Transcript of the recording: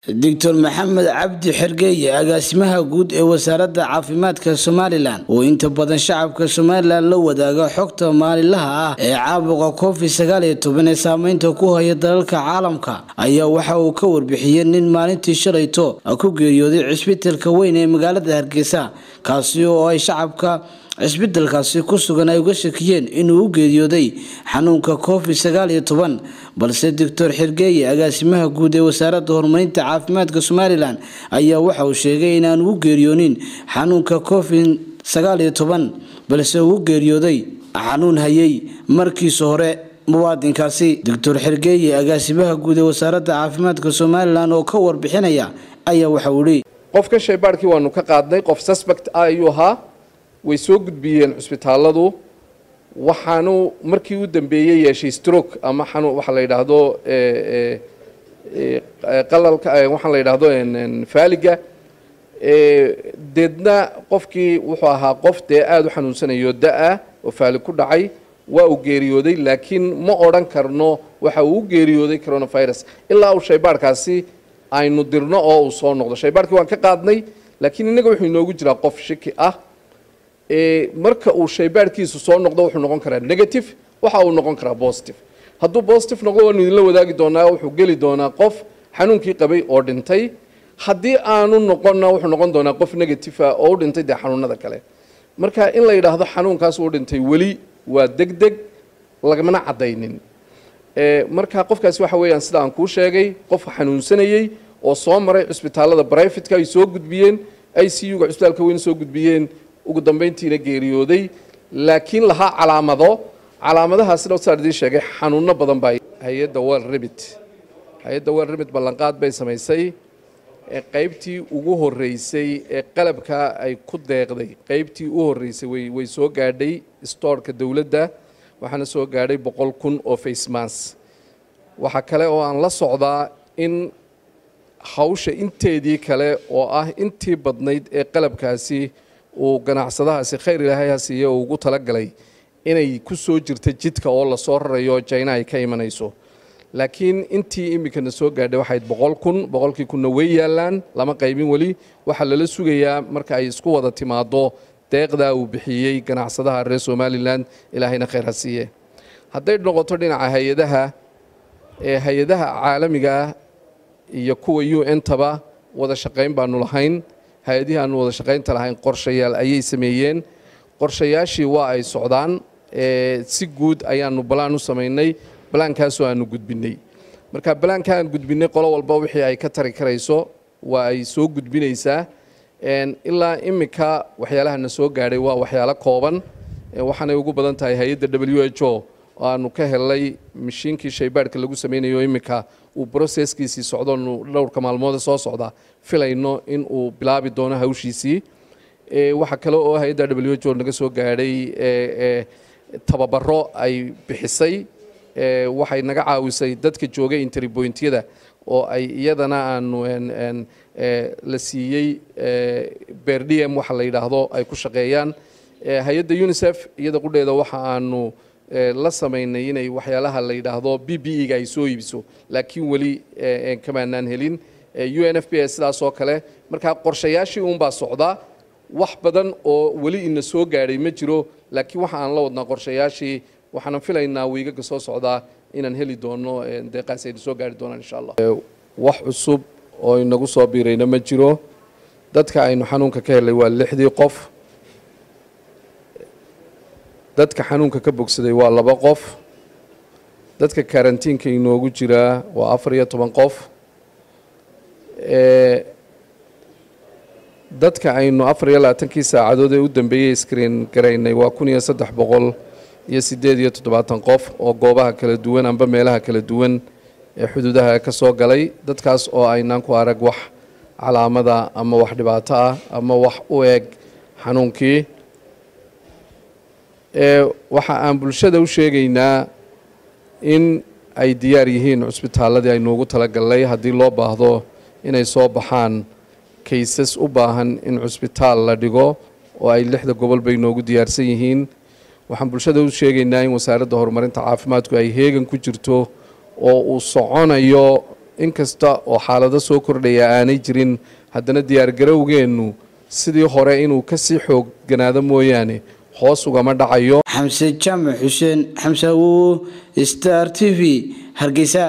doctor maxamed cabdi xergeeye agaasimaha guud ee wasaaradda caafimaadka somalilan oo inta badan shacabka somalilan la wadaaga xogta maalinlaha ah ee caabuqa covid sagaal iyo toban ee saameynta ku haya dalalka caalamka ayaa waxa uu ka warbixiyey nin maalintii shalayto ku geeriyooday cisbitalka weyn ee magaalada hargeysa kaasi oo ay shacabka cisbitalkaasi ku sugan ay uga shakiyeen inuu u geeriyooday xanuunka covid sagaal iyo toban balse doctor xergeeye agaasimaha guud ee wasaaradda horumarinta caafimaadka somalilan ayaa waxa uu sheegay inaanu u geeriyoonin xanuunka covid sagaal iyo toban balse uu u geeriyooday xanuun hayay markiisa hore muwaadinkaasi doctor xergeeye agaasimaha guud ee wasaaradda caafimaadka somalilan oo ka warbixinaya ayaa waxa uu ihi qofka shaybaarkii waanu ka qaadnay qof suspect ah ayuu ahaa way soo gudbiyeen cusbitaaladu waxaanu markii u dambeeyey yeeshay stroke ama xanuun waxa la yidhaahdo qalalka waxaa la yidhaahdo faaliga deedna qofkii wuxuu ahaa qof dee aada u xanuunsanayo da-a oo faali ku dhacay waa uu geeriyooday laakiin ma odhan karno waxa uu u geeriyooday coronavirus ilaa uu shaybaarkaasi aynu dirno oo uu soo noqdo shaybaarkii waan ka qaadnay laakiin innaga wuxuu inoogu jiraa qof shiki ah marka uu shaybaarkiisu soo noqdo wuxuu noqon karaa negative waxa uu noqon karaa positive hadduu positive noqdo waanu idinla wadaagi doonaa wuxuu geli doonaa qof xanuunkii qabay oo dhintay haddii aanu noqonna wuxuu noqon doonaa qof negative ah oo u dhintay dee xanuunada kale marka in la yidhaahdo xanuunkaas uu dhintay weli waa deg deg lagamana caddaynin marka qofkaasi waxa weeyaan sida aan kuu sheegay qof xanuunsanayey oo soo maray cusbitaalada brivatka ay soo gudbiyeen i c u ga cusbitaalka weyn soo gudbiyeen ugu dambayntiina geeriyooday laakiin lahaa calaamado calaamadahaasina saan idiin sheegay xanuuno badan baa hay-adda wel remit hay-adda wel remit ballanqaad bay samaysay qaybtii ugu horeysay ee qalabka ay ku deeqday qaybtii u horeysay way way soo gaadhay stoorka dowladda waxaana soo gaadhay boqol kun oo facemas waxaa kale oo aan la socdaa in hawsha inteedii kale oo ah intii badnayd ee qalabkaasi uu ganacsadahaasi khayr ilaahay ha siiye uu ugu talagalay inay ku soo jirta jidka oo lasoo rarayo jina ay ka imanayso laakiin intii iminkana soo gaadhay waxayd boqol kun boqolkii kunna way yaallaan lama qaybin weli waxaa lala sugayaa marka ay isku wada timaado deeqdaa uu bixiyey ganacsadaha reer somalilan ilaahayna khayr ha siiye hadday noqoto dhinaca hay-adaha ee hay-adaha caalamiga ah iyo kuwa u n taba wada shaqayn baanu lahayn hay-adihii aanu wada shaqaynta lahayn qorshayaal ayay sameeyeen qorshayaashii waa ay socdaan si guud ayaanu balaan u samaynay balaankaasoo aanu gudbinay marka balaanka aan gudbinay qolo walba wixii ay ka tari karayso waa ay soo gudbinaysaa ilaa iminka waxyaalahana soo gaadhay waa waxyaalo kooban waxaanay ugu badan tahay hay-adda w h o oo aanu ka helnay mashiinkii shaybaadhka lagu samaynayo iminka uu broseskiisii socdoonu dhowrka maalmoode soo socda filayno in uu bilaabi doono hawshiisii waxaa kale oo hay-adda w h o naga soo gaadhay tababaro ay bixisay waxay naga caawisay dadka joogay interbointyada oo ay iyadana aanu la siiyey berdm waxa la yidhaahdo ay ku shaqeeyaan hay-adda unisef iyada qudheeda waxa aanu la samaynay inay waxyaalaha la yidhaahdo b b e ga ay soo iibiso laakiin weli kamaanaan helin u n f b s sidaas oo kale marka qorshayaashii uunbaa socdaa wax badan oo weli ina soo gaadhay ma jiro laakiin waxa aan la wadnaa qorshayaashii waxaanan filaynaa wiigaga soo socdaa inaan heli doono deeqaas ayna soo gaari doonaan insha allah wax cusub oo inagu soo biirayna ma jiro dadka aynu xanuunka ka helay waa lixdii qof dadka xanuunka ka bogsaday waa laba qof dadka karantiinka inoogu jiraa waa afar iyo toban qof dadka aynu afar iyo labaatankii saacadood ee u dambeeyey screen garaynay waa kun iyo saddex boqol iyo siddeed iyo toddobaatan qof oo goobaha kala duwan amba meelaha kala duwan ee xuduudaha ka soo galay dadkaas oo aynaan ku arag wax calaamada ama wax dhibaato ah ama wax u eg xanuunkii waxa aan bulshada u sheegaynaa in ay diyaar yihiin cusbitaaladii aynuugu talagalnay haddii loo baahdo inay soo baxaan kaysas u baahan in cusbitaal la dhigo oo ay lixda gobol bay noogu diyaarsan yihiin waxaan bulshada u sheegaynaa in wasaaradda horumarinta caafimaadku ay heegan ku jirto oo uu soconayo inkasta oo xaalado soo kordhaya aanay jirin haddana diyaargarowgeennu sidii hore inuu kasii xoogganaado mooyaane hoos ugama dhacayo xamse jaamac xuseen xamse awowo star t v hargeysa